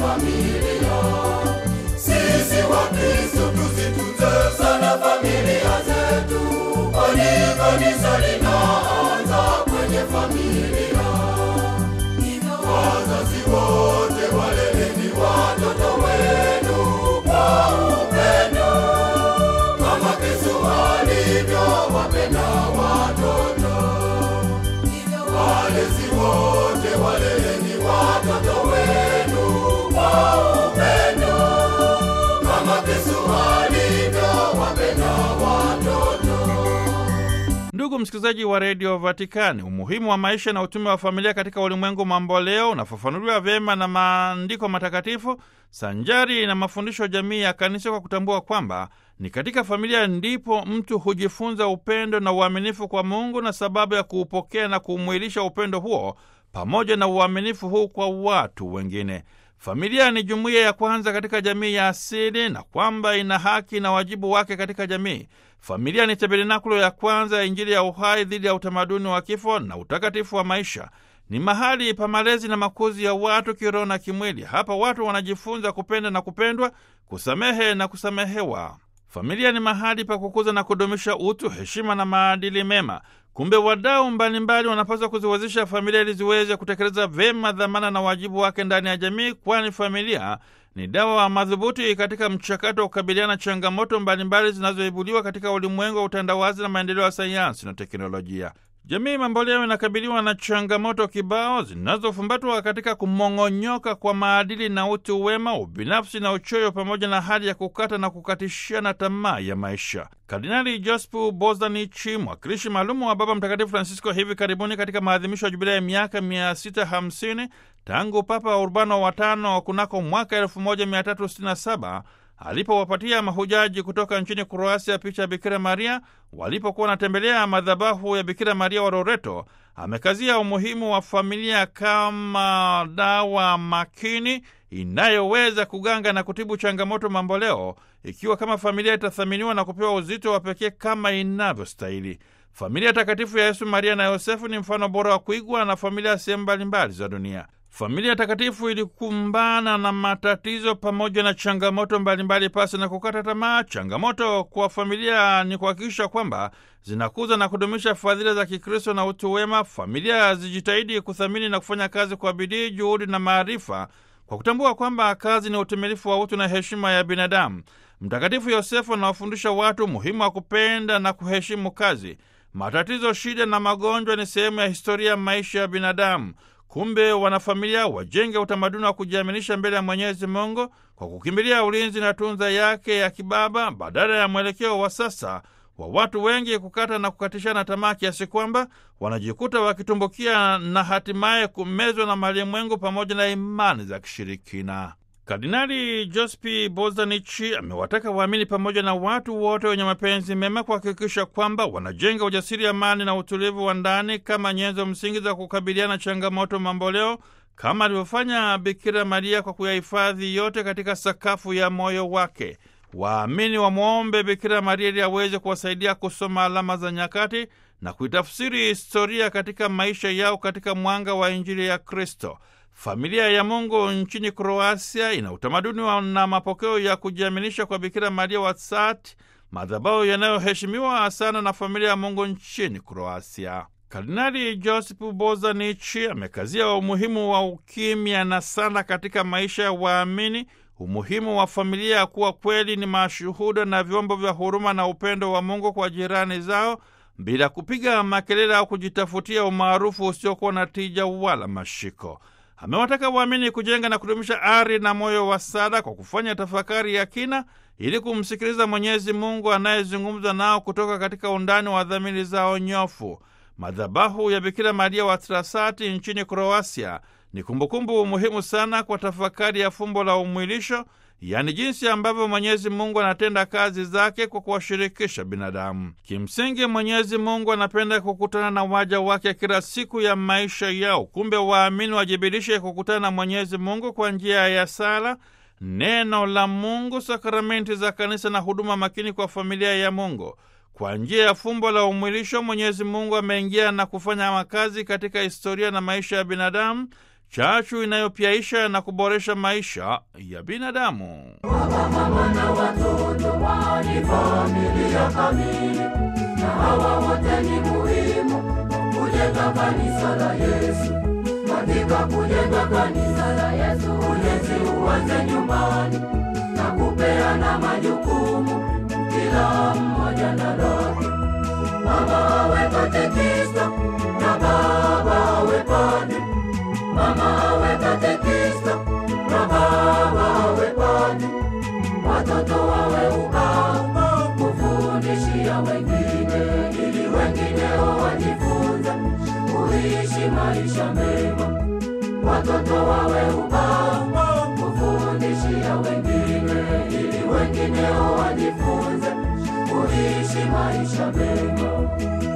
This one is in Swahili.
familia. Sisi Wakristo tuzitunze sana familia zetu, kwani kanisa linaanza kwenye familia. Wazazi wote waleleni watoto wenu kwa upendo, kama Kristo alivyowapenda watoto. Walezi wote waleleni watoto wenu kwa upendo, kama Kristo alivyowapenda watoto. Ndugu msikilizaji wa redio Vatikani, umuhimu wa maisha na utume wa familia katika ulimwengu mamboleo unafafanuliwa vyema na maandiko matakatifu sanjari na mafundisho jamii ya kanisa, kwa kutambua kwamba ni katika familia ndipo mtu hujifunza upendo na uaminifu kwa Mungu na sababu ya kuupokea na kuumwilisha upendo huo pamoja na uaminifu huu kwa watu wengine. Familia ni jumuiya ya kwanza katika jamii ya asili na kwamba ina haki na wajibu wake katika jamii. Familia ni tabernakulo ya kwanza ya Injili ya uhai dhidi ya utamaduni wa kifo na utakatifu wa maisha. Ni mahali pa malezi na makuzi ya watu kiroho na kimwili. Hapa watu wanajifunza kupenda na kupendwa, kusamehe na kusamehewa. Familia ni mahali pa kukuza na kudumisha utu, heshima na maadili mema. Kumbe wadau mbalimbali wanapaswa kuziwezesha familia ili ziweze kutekeleza vyema dhamana na wajibu wake ndani ya jamii, kwani familia ni dawa madhubuti katika mchakato wa kukabiliana changamoto mbalimbali zinazoibuliwa katika ulimwengu wa utandawazi na maendeleo ya sayansi na teknolojia. Jamii mamboleo inakabiliwa na changamoto kibao zinazofumbatwa katika kumong'onyoka kwa maadili na utu wema, ubinafsi na uchoyo, pamoja na hali ya kukata na kukatishana tamaa ya maisha. Kardinali Jospu Bozanichi, mwakilishi maalumu wa Baba Mtakatifu Francisco, hivi karibuni katika maadhimisho ya jubilei ya miaka 650 tangu Papa Urbano wa tano kunako mwaka 1367 alipowapatia mahujaji kutoka nchini Kroasia picha ya Bikira Maria walipokuwa wanatembelea madhabahu ya Bikira Maria wa Loreto, amekazia umuhimu wa familia kama dawa makini inayoweza kuganga na kutibu changamoto mamboleo, ikiwa kama familia itathaminiwa na kupewa uzito wa pekee kama inavyostahili. Familia takatifu ya Yesu, Maria na Yosefu ni mfano bora wa kuigwa na familia sehemu mbalimbali za dunia. Familia takatifu ilikumbana na matatizo pamoja na changamoto mbalimbali pasi na kukata tamaa. Changamoto kwa familia ni kuhakikisha kwamba zinakuza na kudumisha fadhila za Kikristo na utu wema. Familia zijitahidi kuthamini na kufanya kazi kwa bidii, juhudi na maarifa, kwa kutambua kwamba kazi ni utimilifu wa utu na heshima ya binadamu. Mtakatifu Yosefu anawafundisha watu umuhimu wa kupenda na kuheshimu kazi. Matatizo, shida na magonjwa ni sehemu ya historia ya maisha ya binadamu. Kumbe wanafamilia wajenge utamaduni wa kujiaminisha mbele ya Mwenyezi Mungu kwa kukimbilia ulinzi na tunza yake ya kibaba, badala ya mwelekeo wa sasa wa watu wengi kukata na kukatishana tamaa kiasi kwamba wanajikuta wakitumbukia na hatimaye kumezwa na malimwengu pamoja na imani za kishirikina. Kardinali Jospi Bozanichi amewataka waamini pamoja na watu wote wenye mapenzi mema kuhakikisha kwamba wanajenga ujasiri, amani na utulivu wa ndani kama nyenzo msingi za kukabiliana changamoto mamboleo, kama alivyofanya Bikira Maria kwa kuyahifadhi yote katika sakafu ya moyo wake. Waamini wamwombe Bikira Maria ili aweze kuwasaidia kusoma alama za nyakati na kuitafsiri historia katika maisha yao katika mwanga wa Injili ya Kristo. Familia ya Mungu nchini Kroasia ina utamaduni na mapokeo ya kujiaminisha kwa Bikira Maria wa Sati, madhabahu yanayoheshimiwa sana na familia ya Mungu nchini Kroasia. Kardinali Josip Bozanichi amekazia umuhimu wa ukimya na sala katika maisha ya waamini, umuhimu wa familia ya kuwa kweli ni mashuhuda na vyombo vya huruma na upendo wa Mungu kwa jirani zao bila kupiga makelele au kujitafutia umaarufu usiokuwa na tija wala mashiko. Amewataka waamini kujenga na kudumisha ari na moyo wa sala kwa kufanya tafakari ya kina ili kumsikiliza Mwenyezi Mungu anayezungumza nao kutoka katika undani wa dhamiri zao nyofu. Madhabahu ya Bikira Maria wa Trasati nchini Kroasia ni kumbukumbu muhimu sana kwa tafakari ya fumbo la umwilisho, yaani jinsi ambavyo Mwenyezi Mungu anatenda kazi zake kwa kuwashirikisha binadamu. Kimsingi, Mwenyezi Mungu anapenda kukutana na waja wake kila siku ya maisha yao. Kumbe waamini wajibirishe kukutana na Mwenyezi Mungu kwa njia ya sala, neno la Mungu, sakramenti za kanisa na huduma makini kwa familia ya Mungu. Kwa njia ya fumbo la umwilisho, Mwenyezi Mungu ameingia na kufanya makazi katika historia na maisha ya binadamu, chachu inayopyaisha na kuboresha maisha ya binadamu. Baba, mama na watoto wao ni familia kamili, na hawa wote ni muhimu kujenga kanisa la Yesu. Katika kujenga kanisa la Yesu, ujenzi uanze nyumbani na kupeana majukumu, kila mmoja na lake. Mama awe katekista na baba awe padri, mama awe katekista na baba awe padri, watoto wawe ubao kufundishia wengine, ili wengineo wajifunze kuishi maisha mema. Watoto wawe ubao kufundishia wengine, ili wengineo wajifunze kuishi maisha mema.